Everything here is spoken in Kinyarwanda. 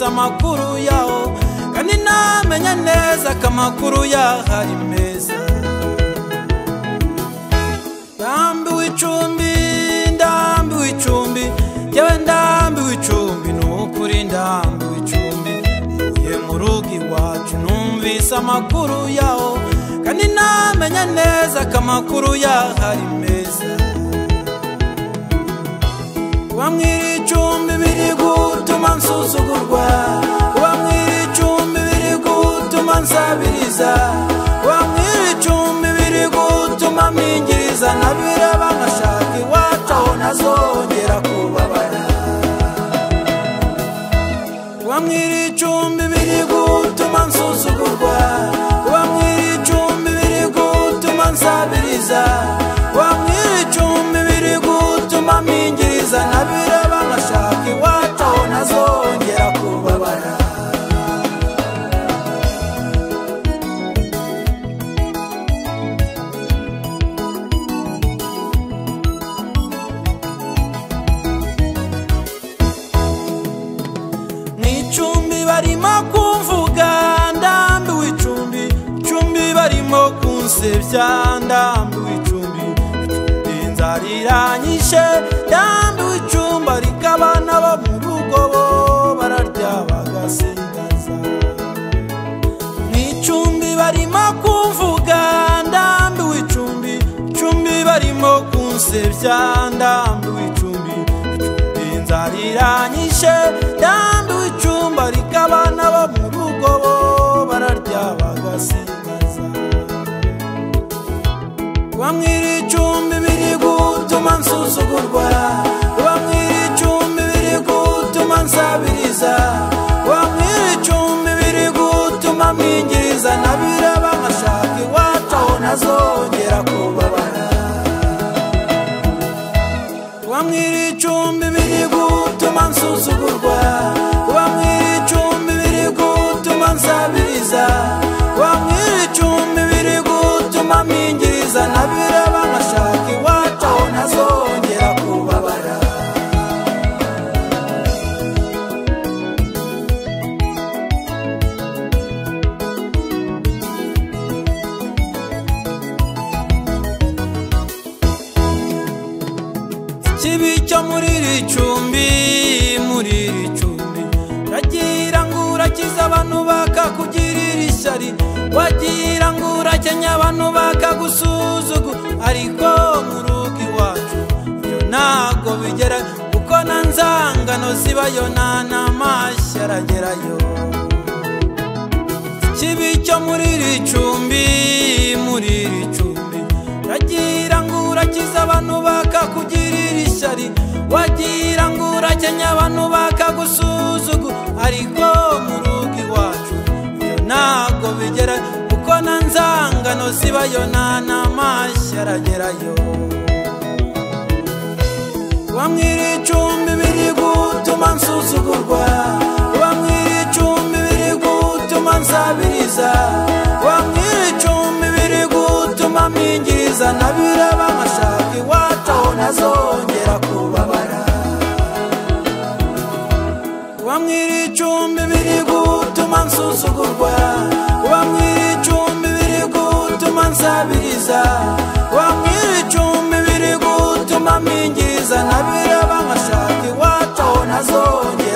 amakuru yaho kandi namenya neza ko amakuru yaho ari meza ndambiwe icumbi ndambiwe icumbi yewe ndambiwe icumbi ni ukuri ndambiwe icumbi ntuye mu rugo iwacu numvise amakuru yaho kandi namenya neza ko amakuru yaho ari meza kuba mwiri icumbi biri gutuma nsuzugurwa kuba mwiri icumbi biri gutuma nsabiriza kuba mwiri icumbi biri gutuma mpingiriza nabireba nkashaka iwacu aho nazongera kubabara kuba mwiri icumbi biri gutuma nsuzugurwa kuba mwiri icumbi biri gutuma nsabiriza kuba mwiri icumbi biri gutuma mpingiriza nabireba nkashaka iwacu aho nazongera kubabara mu icumbi barimo kumvuga ndambiwe icumbi icumbi barimo kunsebya ndambiwe icumbi icumbi nzariranyishe ndambiwe icumbi ariko abana bo mu rugo bo bararya bagasindaza mu icumbi barimo kumvuga ndambiwe icumbi icumbi barimo kunsebya ndambiwe icumbi icumbi nzariranyishe ndambiwe icumbi ariko abana bo mu rugo bo bararya bagasindaza bamwira icumbi biri gutuma nsuzugurwa bamwira icumbi biri gutuma nsabiriza bamwira icumbi biri gutuma mpingiriza nabiraba nkashaka iwacu aho nazongera kubabara bamwira icumbi biri gutuma nsuzugurwa bamwira icumbi biri gutuma nsabiriza bamwira icumbi biri gutuma mpingiriza nabireba nkashaka iwacu aho nazongera kubabara ikibi cyo muri iri cumbi muri iri cumbi uragira ngo urakiza abantu bakakugirira ishyari wagira ngo urakenya abantu bakagusuzugu ariko mu rugo iwacu ibyo ntabwo bigera kuko na nzangano zibayo nta n'amashyi aragerayo ikibi cyo muri iri cumbi muri iri cumbi uragira ngo urakiza abantu bakakugirira ishyari wagira ngo urakenya abantu bakagusuzugu ariko mu rugo iwacu ibyo ntabwo bigera kuko na nzangano zibayo nta n'amashyi aragerayo bamwira icumbi biri gutuma nsuzugurwa bamwira icumbi biri gutuma nsabiriza bamwira icumbi biri gutuma mpingiriza nabireba nkashaka iwacu aho nazongera kubabara bamwira icumbi biri gutuma nsuzugurwa bamwira icumbi biri gutuma nsabiriza bamwira icumbi biri gutuma mpingiriza nabireba nkashaka iwacu aho nazongera